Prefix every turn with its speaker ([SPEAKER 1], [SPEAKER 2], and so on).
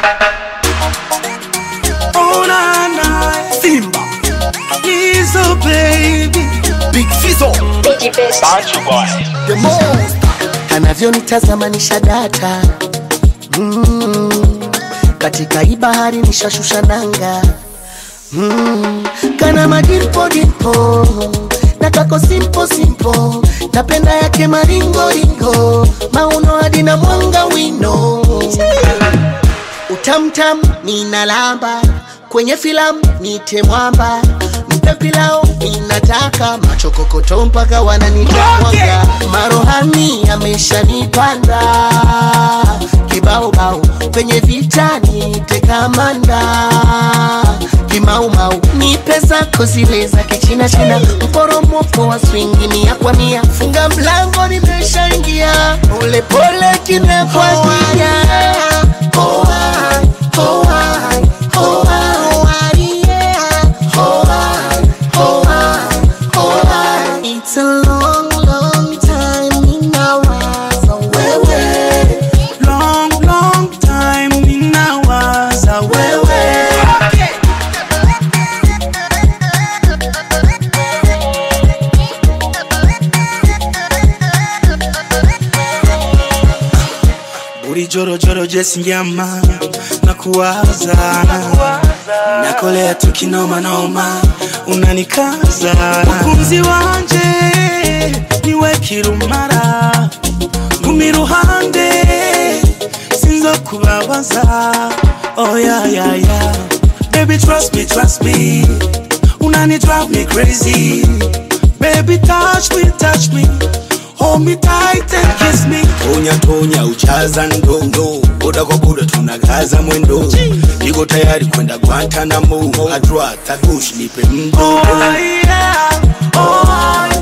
[SPEAKER 1] Oh na na, Simba, Lizzo baby, Big Fizzo,
[SPEAKER 2] Bantu boy.
[SPEAKER 3] the most anavyonitazama nisha data mm. katika hii bahari nishashusha nanga mm. kana madimpodimpo na kako simpo simpo napenda yake maringoringo mauno hadi na mwanga wino utamtam ninalamba kwenye filamu nite mwamba mpe pilau ninataka machokokoto mpaka wananitamwaga marohani ameshanipanda kibaubau penye vita nite kamanda kimaumau nipe zako zile za kichina china mporomoko wa swingi mia kwa mia funga mlango nimeshaingia polepole kinakwagia oh, I, oh, I, oh, I, oh, I, yeah. oh, I, oh, I, oh, I. It's a long, long time ninawaza wewe
[SPEAKER 1] long long time ninawaza wewe. Buri joro joro jesi njama na kuwaza nakolea tukinoma noma unanikaza mukunzi wanje niwe kirumara ngumi ruhande sinzo kubabaza oh yeah yeah yeah baby trust me trust me unani drive me crazy baby touch me touch me hold me tight and kiss me
[SPEAKER 4] tonya tonya uchaza ndondo boda kwa boda tunagaza mwendo niko tayari kwenda Guantanamo adra tagush nipe
[SPEAKER 1] oh
[SPEAKER 4] mdodo
[SPEAKER 1] yeah oh